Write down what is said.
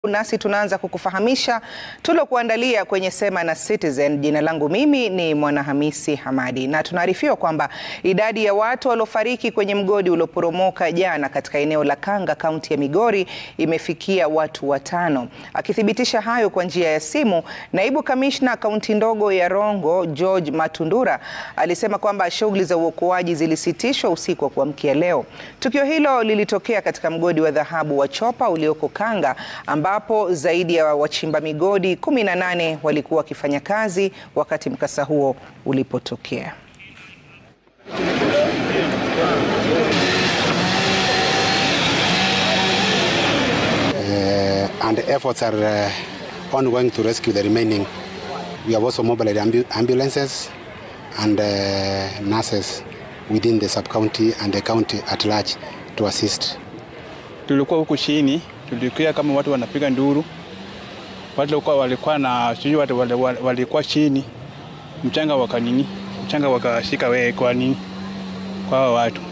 Nasi tunaanza kukufahamisha tulokuandalia kwenye Sema na Citizen. Jina langu mimi ni Mwanahamisi Hamadi, na tunaarifiwa kwamba idadi ya watu waliofariki kwenye mgodi ulioporomoka jana katika eneo la Kanga, kaunti ya Migori imefikia watu watano. Akithibitisha hayo kwa njia ya simu, naibu kamishna kaunti ndogo ya Rongo George Matundura alisema kwamba shughuli za uokoaji zilisitishwa usiku wa kuamkia leo. Tukio hilo lilitokea katika mgodi wa dhahabu wa Chopa ulioko Kanga ambapo zaidi ya wachimba migodi 18 walikuwa wakifanya kazi wakati mkasa huo ulipotokea. Uh, and efforts are uh, ongoing to rescue the remaining. We have also mobilized ambu ambulances and uh, nurses within the sub-county and the county at large to assist. Tulikuwa huku chini, tulikuwa kama watu wanapiga nduru, watu walikuwa walikuwa na sijui watu walikuwa chini, mchanga wakanini, mchanga wakashika wewe kwa nini kwa hao watu